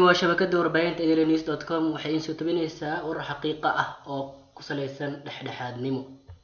waa shabakada warbaahinta enews dot com waxay iin soo tabinaysaa warar xaqiiqa ah oo ku salaysan dhexdhexaadnimo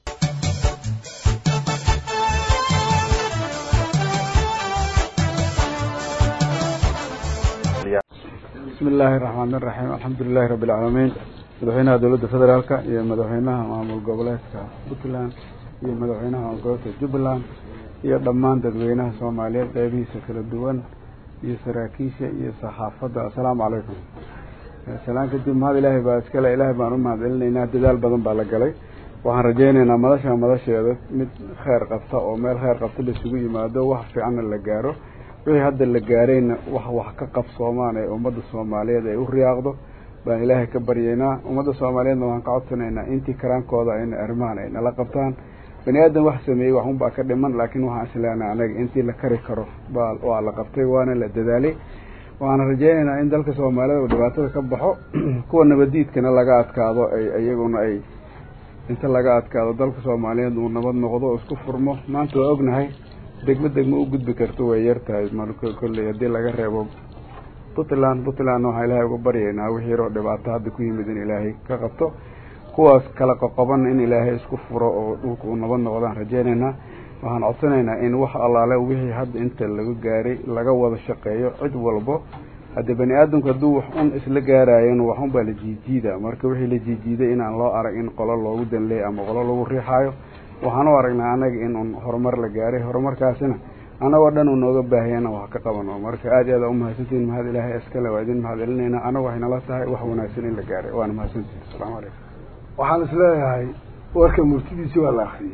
bismi illaahi raxmaan iraxiim alxamdu lilahi rabbi alcaalamiin madaxweynaha dowladda federaalka iyo madaxweynaha maamul goboleedka puntland iyo madaxweynaha maamul goboleedka jubbaland iyo dhammaan dadweynaha soomaaliyeed qeybihiisa kala duwan iyo saraakiisha iyo saxaafadda assalaamu calaykum salaan kadib mahad ilaahay baa iskale ilaahay baan u mahad celinaynaa dadaal badan baa la galay waxaan rajaynaynaa madasha madasheeda mid kheyr qabta oo meel kheyr qabta laisugu yimaado wax fiicanna la gaaro wixii hadda la gaarayna wax wax ka qabsoomaan ee ummadda soomaaliyeed ay u riyaaqdo baan ilaahay ka baryaynaa ummadda soomaaliyeedna waxaan ka codsanaynaa intii karaankooda ayna arrimahan ay nala qabtaan bani aadan wax sameeyey wax unbaa ka dhiman laakiin waxaan isleenahay anaga intii la kari karo ba waa la qabtay waana la dadaalay waxaan rajaynaynaa in dalka soomaalida uu dhibaatada ka baxo kuwa nabadiidkana laga adkaado ay iyaguna ay inta laga adkaado dalka soomaaliyeed uu nabad noqdo oo isku furmo maanta waa ognahay degmo degmo u gudbi karto way yar tahay marka kolley haddii laga reebo puntland puntlandna waxaan ilaahay uga baryaynaa wixii yaroo dhibaato hadda ku yimid in ilaahay ka qabto kuwaas kala qoqoban in ilaahay isku furo oo dhulka uu nabad noqdaan rajaynaynaa waxaan codsanaynaa in wax allaale wixii hadda inta laga gaaray laga wada shaqeeyo cid walbo haddii bani aadamku hadduu wax un isla gaaraayan wax un baa la jiijiida marka wixii la jiijiiday inaan loo arag in qolo loogu danleey ama qolo lagu riixaayo waxaan u aragnaa anaga in un horumar la gaaray horumarkaasina anagoo dhan uu nooga baahiyana wax ka qabano marka aad iyo aad umahadsantihin mahad ilaahay iskale waa idin mahad celinaynaa anaga waxay nala tahay wax wanaagsan in la gaaray waana mahadsantihin asalaamu calaykum waxaan isleeyahay warka murtidiisi waa la akriyey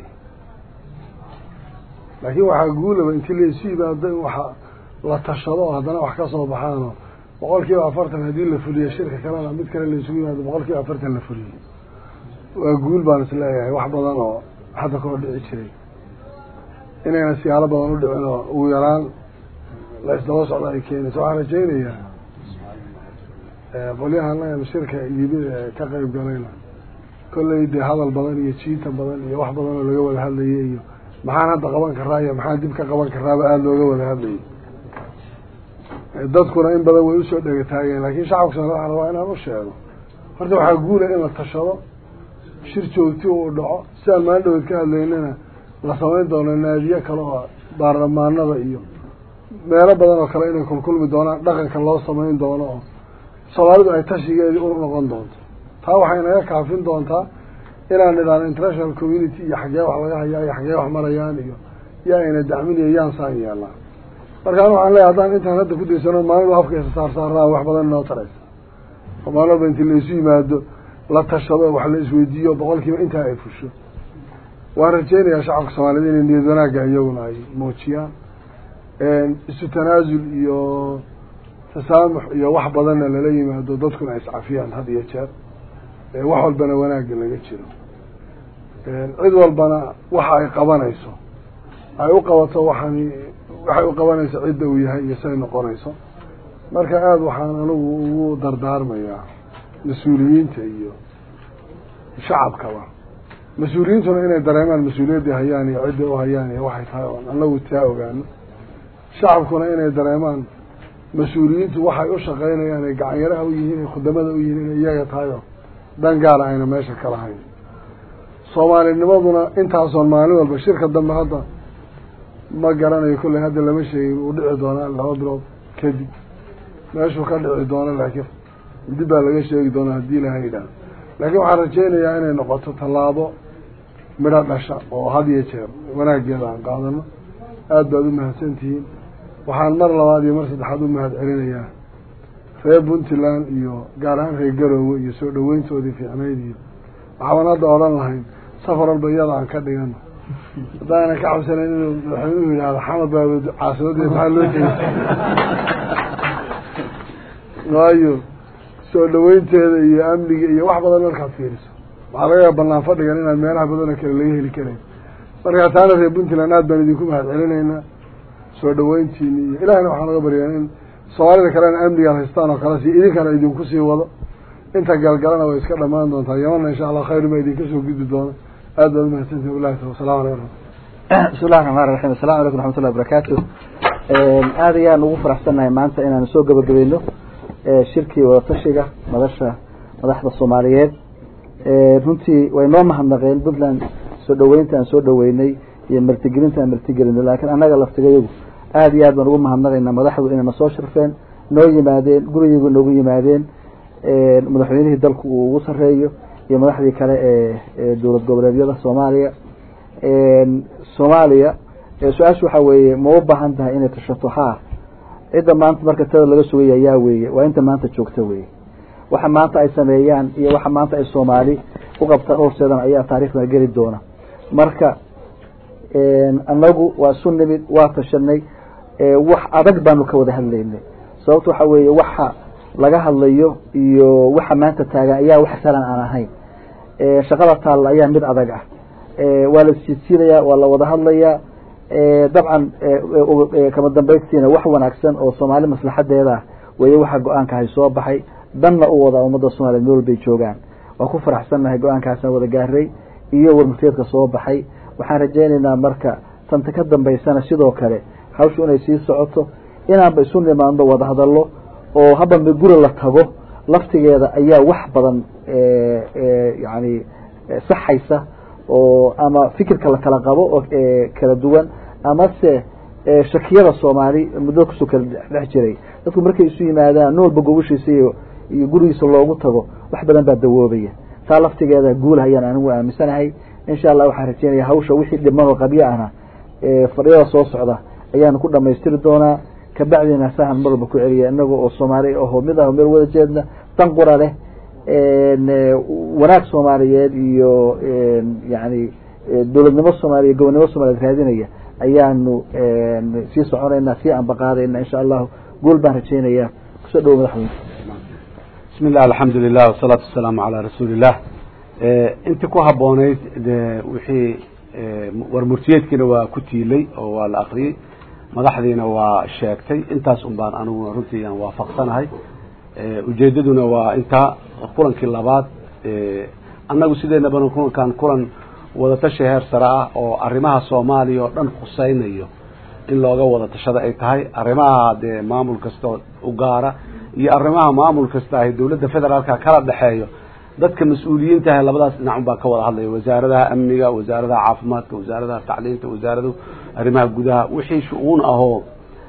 laakiin waxaa guulaba intii laysu yimaado in waxa la tashado oo haddana wax ka soo baxaano boqol kiiba afartan haddii la fuliyo shirka kalena mid kale laysugu yimaado boqol kiiba afartan la fuliyo waa guul baan isleeyahay wax badan oo hadda koo dhici jiray inayna siyaalo badan u dhicin oo ugu yaraan la isdaba socdo ay keenayso waxaan rajaynayaa qolyahan shirka yimid ee ka qeyb galayna kolley dee hadal badan iyo jiita badan iyo wax badan oo laga wada hadlayay iyo maxaan hadda qaban karaa iyo maxaan dib ka qaban karaaba aada looga wada hadlayay dadkuna in badan way usoo dhegataageen laakiin shacabka soomali waxaan rabaa inaan u sheego horta waxaa guula in la tashado shir joogti uu dhaco sidaan maalin dhaweed ka hadlaynana la samayn doono naadiye kale oo baarlamaanada iyo meelo badan oo kale inay kulkulmi doonaan dhaqanka loo samayn doono oo soomaalidu ay tashigeedii u noqon doonto taa waxay naga kaafin doontaa inaan nidhaano international community iyo xaggee wax laga hayaa iyo xaggee wax marayaan iyo yaa ayna dacminayo yaan saan yeelnaa markaan waxaan leeyahay haddaan intaan hadda ku daysano maalin afkaysa saar saarnaa wax badan inoo taraysa oo maalin walba intii laysu yimaado la tashado wax la isweydiiyo boqol kiiba intaa ay fusho waan rajeynayaa shacabka soomaaliyed inay niyad wanaagga iyaguna ay muujiyaan isu tanaasul iyo tasaamux iyo wax badanna lala yimaado dadkuna ay iscafiyaan had iyo jeer wax walbana wanaagga laga jiro cid walbana waxa ay qabanayso ay u qabato waxaan waxay u qabanayso cidda uu yahay iyo say noqonayso marka aada waxaan anigu ugu dardaarmayaa mas-uuliyiinta iyo shacabkaba mas-uuliyiintuna inay dareemaan mas-uuliyaddii hayaan iyo cidday u hayaan iyo waxay tahay oon anagu taa ogaano shacabkuna inay dareemaan mas-uuliyiintu waxay u shaqeynayaan ay gacanyaraha u yihiin ay khudamada u yihiin inay iyaga tahay oo dan gaara ayna meesha ka lahayn soomaalinimaduna intaasoon maalin walba shirka dambe hadda ma garanayo kolley hadda lama sheegin uu dhici doonaa laba bilood kadib meeshuu ka dhici doono laakiin dib baa laga sheegi doonaa haddii ilaha yidhaah laakiin waxaan rajeynayaa inay noqoto tallaabo midho dhasha oo had iyo jeer wanaaggeeda aan qaadano aada baad u mahadsantihiin waxaan mar labaad iyo mar saddexaad u mahad celinayaa reer puntland iyo gaar ahaan reer garoowe iyo soo dhaweyntoodii fiicnayd iyo waxaabaan hadda odhan lahayn safar walba iyada aan ka dhigano haddaana ka cabsanayn inuu madaxweynuhu yidhahdo xamad baa caasimadii maxaa loo jeeda waayo soo dhaweynteeda iyo amniga iyo wax badan markaad fiiriso waxaa laga yaaba banaan fadhigan inaan meelaha badanoo kale laga heli karayn marka taana reer puntland aad baan idinku mahad celinaynaa soo dhaweyntiini iyo ilahina waxaan naga baryaa in soomaalida kalena amnigaad haystaan oo kale si idinkana idinku sii wado inta galgalana way iska dhamaan doontaa yamana insha allah khayr baa idinka soo gudbi doona aad baad umahadsantihin wallahi taala wasalamu calaykum bismi llahi raxmaan raxiim assalamu calaykum raxmat ullahi barakaatu aad ayaan ugu faraxsannahay maanta inaanu soo gabagabayno shirkii wadatashiga madasha madaxda soomaaliyeed runtii way noo mahadnaqeen puntland soo dhaweynta aan soo dhaweynay iyo martigelinta aan martigelinay laakiin annaga laftigayagu aada iyo aad baan ugu mahadnaqaynaa madaxdu inay na soo sharfeen noo yimaadeen gurigiigu noogu yimaadeen madaxweynihii dalku uu ugu sareeyo iyo madaxdii kale ee dowlad goboleedyada soomaaliya soomaaliya su-aasha waxaa weeye ma u baahan tahay inay tashato ha cidda maanta marka tada laga sugaya yaa weeye waa inta maanta joogta weye waxa maanta ay sameeyaan iyo waxa maanta ay soomaali u qabtaan horseedan ayaa taarikhda geli doona marka anagu waa isu nimid waa tashanay wax adag baanu ka wada hadlaynay sababta waxa weeye waxa laga hadlayo iyo waxa maanta taagan ayaa wax salan aan ahayn shaqada taalla ayaa mid adag ah waa la siidsiinayaa waa la wada hadlayaa dabcan kama dambaystiina wax wanaagsan oo soomaali maslaxadeeda ah weye waxa go-aankahay soo baxay danna u wada ummadda soomaliya meel walbay joogaan waa ku faraxsannahay go-aankaasaan wada gaaray iyo warmurteedka soo baxay waxaan rajaynaynaa marka tanta ka dambaysana sidoo kale hawshu inay sii socoto inaanba isu nimaadno wada hadallo oo haba miguri la tago laftigeeda ayaa wax badan yani saxaysa oo ama fikirka la kala qabo oo kala duwan amase shakiyada soomaali muddo kusoo kala dhex jiray dadku markay isu yimaadaan nin walba gogoshiisa iyo iyo gurigiisa loogu tago wax badan baa dawoobaya taa laftigeeda guul hayaan anigu aaminsanahay insha allah waxaan rajeynaya hawsha wixii dhiman oo qabyo ahna fadhiyada soo socda ayaanu ku dhamaystiri doonaa kabacdina sahan mar walba ku celiya inaga oo soomaali aho mid ah meel wada jeedna dan qura leh wanaag soomaaliyeed iyo yani dowladnimo soomaaliya gobonnimo soomaliyeed raadinaya ayaanu sii soconaynaa sii ambaqaadayna insha allahu guul baan rajeynaya kusoo dhawo madaxweyne bismi illah alxamdu lilah wasalaatu wasalaamu calaa rasuuli illah intii ku habooneyd de wixii warmurtiyeedkiina waa ku tiilay oo waa la akriyey madaxdiina waa sheegtay intaas un baan aniguna runtii aan waafaqsanahay ujeedaduna waa intaa kulankii labaad annagu sideenabana kulankan kulan wadatashi heer sare ah oo arrimaha soomaaliya oo dhan khuseynayo in looga wada tashada ay tahay arrimaha dee maamul kasta u gaara iyo arrimaha maamul kasta ahy dowladda federaalka kala dhexeeyo dadka mas-uuliyiinta ah labadaas dhinac un baa ka wada hadlaya wasaaradaha amniga wasaaradaha caafimaadka wasaaradaha tacliinta wasaaradu arrimaha gudaha wixii shu-uun ahoo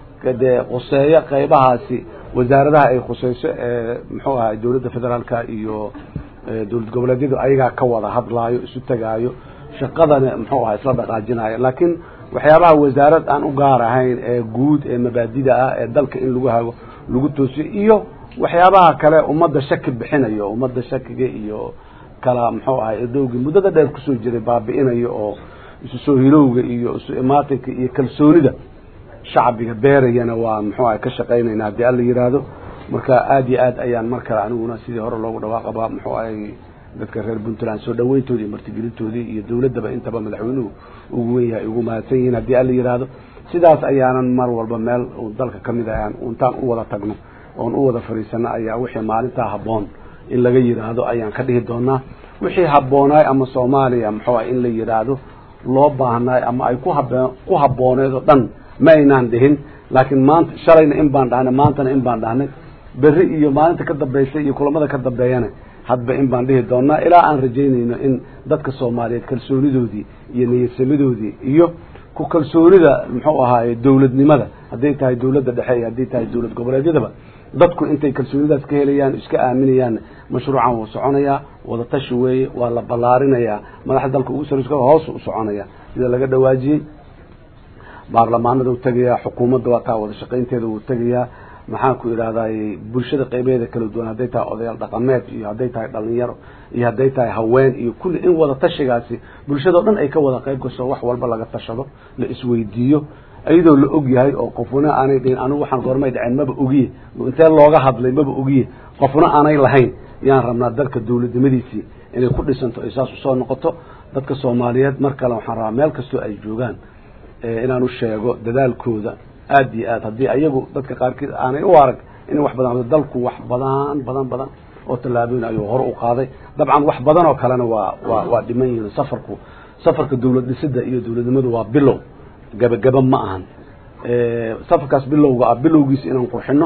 dee khuseeyo qeybahaasi wasaaradaha ay khuseyso ee muxuu ahay dowladda federaalka iyo dowlad goboleedyadu ayagaa ka wada hadlaayo isu tegaayo shaqadana muxuu ahay isla dhaqaajinayo laakiin waxyaabaha wasaarad aan u gaar ahayn ee guud ee mabaadida ah ee dalka in lagu hago lagu toosiyo iyo waxyaabaha kale ummadda shaki bixinayo ummadda shakiga iyo kala muxuu ahay idowgii muddada dheer kusoo jiray baabi'inayo oo isu soo hilowga iyo isu imaatinka iyo kalsoonida shacbiga beerayana waa muxuu ahay ka shaqaynayna haddii alla yidhaahdo marka aada iyo aad ayaan mar kale aniguna sidii hore loogu dhawaaqaba muxuu ahay dadka reer puntland soo dhaweyntoodii iyo martigelintoodii iyo dowladdaba intaba madaxweynuhu ugu wen yahay ugu mahadsan yihiin haddii alla yidhaahdo sidaas ayaanan mar walba meel dalka kamid ah intaan u wada tagno oon u wada fadhiisano ayaa wixii maalintaa habboon in laga yidhaahdo ayaan ka dhihi doonaa wixii habboonaay ama soomaaliya muxuu ah in la yidhaahdo loo baahnaay ama ay ku hab ku habbooneed oo dhan ma aynaan dhihin laakiin maanta shalayna in baan dhahnay maantana in baan dhahnay berri iyo maalinta ka dambaysa iyo kulamada ka dambeeyana hadba in baan dhihi doonaa ilaa aan rajaynayno in dadka soomaaliyeed kalsoonidoodii iyo niyadsamidoodii iyo ku kalsoonida muxuu ahaaye dowladnimada hadday tahay dowladda dhexe iyo hadday tahay dowlad goboleedyadaba dadku intay kalsoonidaas ka helayaan iska aaminayaan mashruucan wuu soconayaa wadatashi weeye waa la ballaarinayaa madaxda dalka ugu sarreyska hoos u soconaya sida laga dhawaajiyey baarlamaanada u tegayaa xukuumadda waa taa wada shaqaynteeda wuu tegayaa maxaan ku idhahday bulshada qeybeeda kala duwan hadday tahay odayaal dhaqameed iyo hadday tahay dhalinyaro iyo hadday tahay haween iyo kulli in wada tashigaasi bulshadao dhan ay ka wada qeyb gasho wax walba laga tashado la isweydiiyo iyadoo la og yahay oo qofuna aanay dhihin anigu waxaan goormay dhaceen maba ogiye intee looga hadlay maba ogiye qofna aanay lahayn yaan rabnaa dalka dowladnimadiisii inay ku dhisanto ay saas usoo noqoto dadka soomaaliyeed mar kale waxaan rabaa meel kastoo ay joogaan inaan u sheego dadaalkooda aada iyo aad haddii ayagu dadka qaarkiid aanay u arag in wax badan dalku wax badan badan badan oo tallaabooyin ayuu hore u qaaday dabcan wax badan oo kalena waa waa waa dhiman yihiin safarku safarka dowlad dhisida iyo dowladnimadu waa bilow gabagaba ma ahan safarkaas bilowga ah bilowgiisa inaan qurxino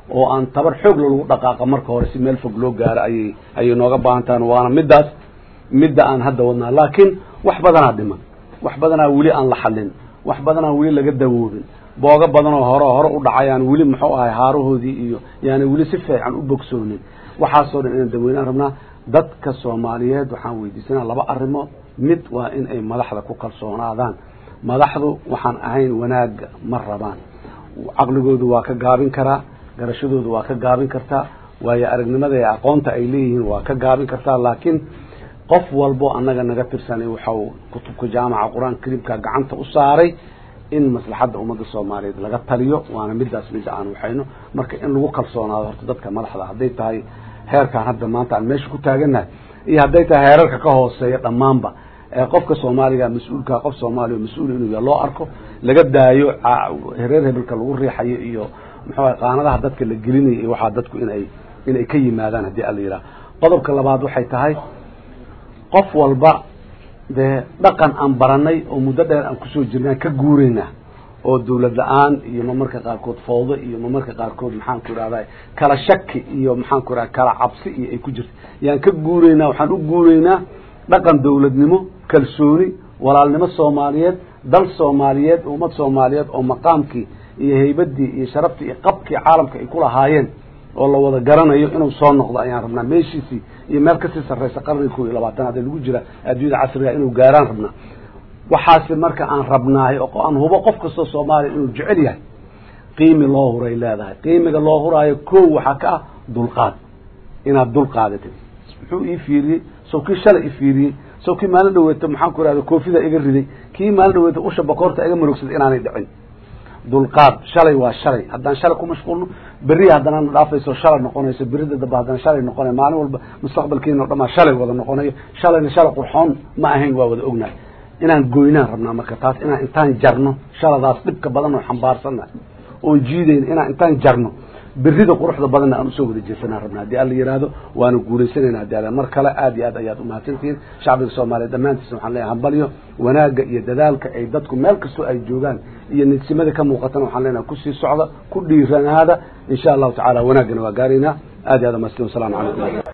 oo aan tabar xoog lagu dhaqaaqa marka hore si meel fog loo gaaro ayay ayay nooga baahan tahan waana middaas midda aan hadda wadnaa laakiin wax badanaa dhiman wax badanaa weli aan la xallin wax badanaa weli laga dawoobin booga badanoo hore hore u dhacayaan weli muxuu ahay haarahoodii iyo yaani weli si fiican u bogsoonin waxaasoo dhan inaan daweynaan rabnaa dadka soomaaliyeed waxaan weydiisanaa laba arrimood mid waa in ay madaxda ku kalsoonaadaan madaxdu waxaan ahayn wanaagga ma rabaan caqligoodu waa ka gaabin karaa garashadoodu waa ka gaabin kartaa waayo aragnimada ee aqoonta ay leeyihiin waa ka gaabin kartaa laakiin qof walbo annaga naga tirsanay waxau kutubka jaamaca qur-aanka kariimka gacanta u saaray in maslaxadda ummadda soomaaliyeed laga taliyo waana middaas midda aan waxayno marka in lagu kalsoonaado horta dadka madaxda hadday tahay heerkaan hadda maanta aan meesha ku taagannahay iyo hadday tahay heerarka ka hooseeya dhammaanba qofka soomaaliga mas-uulka qof soomaaliya mas-uul inuu ya loo arko laga daayo reer hebelka lagu riixayo iyo muxuu qaanadaha dadka la gelinayo iyo waxaa dadku inay inay ka yimaadaan haddii ala yidhaha qodobka labaad waxay tahay qof walba dee dhaqan aan baranay oo muddo dheer aan kusoo jirnaan ka guuraynaa oo dawlad la-aan iyo mamarka qaarkood fawdo iyo mamarka qaarkood maxaan ku ihahda kala shaki iyo maxaan ku ihahda kala cabsi iyo ay ku jirta yaan ka guuraynaa waxaan u guuraynaa dhaqan dawladnimo kalsooni walaalnimo soomaaliyeed dal soomaaliyeed ummad soomaaliyeed oo maqaamkii iyo haybadii iyo sharaftii iyo qabkii caalamka ay ku lahaayeen oo la wada garanayo inuu soo noqdo ayaan rabnaa meeshiisii iyo meel kasii sarreysa qarniga kow iyo labaatanaad ee lagu jira adduunyada casriga inuu gaaraan rabnaa waxaase marka aan rabnaay oo aan hubo qof kastoo soomaaliya inuu jecel yahay qiimi loo huray leedahay qiimiga loo huraayo kow waxaa ka ah dulqaad inaad dulqaadatid muxuu ii fiiriyey sow kii shalay i fiiriyey sow kii maalin dhaweeto maxaan ku ihahda koofida iga riday kii maalin dhaweeto usha bakoorta iga marogsaday inaanay dhicin dulqaad shalay waa shalay haddaan shalay ku mashquulno berri haddana na dhaafayso shalay noqonayso berida dambe haddana shalay noqonay maalin walba mustaqbalkiina o dhamaa shalay wada noqonayo shalayna shalay qurxoon ma ahayn waa wada ognahay inaan goynaan rabnaa marka taas inaan intaan jarno shaladaas dhibka badan oo xambaarsannahay oon jiidayn inaan intaan jarno berida quruxda badanna aan usoo wada jeesanaan rabna haddii alla yidhaahdo waana guuleysanayna haddi alla mar kale aad iyo aad ayaad umahadsantihiin shacbiga soomaaliya dhammaantiisna waxaan leeyahay hambalyo wanaagga iyo dadaalka ay dadku meel kastoo ay joogaan iyo nidsimada ka muuqatana waxaan leenahay kusii socda ku dhiiranaada insha allahu tacala wanaaggana waa gaaraynaa aad iyo aad umahadsantiin wasalaamu calaykum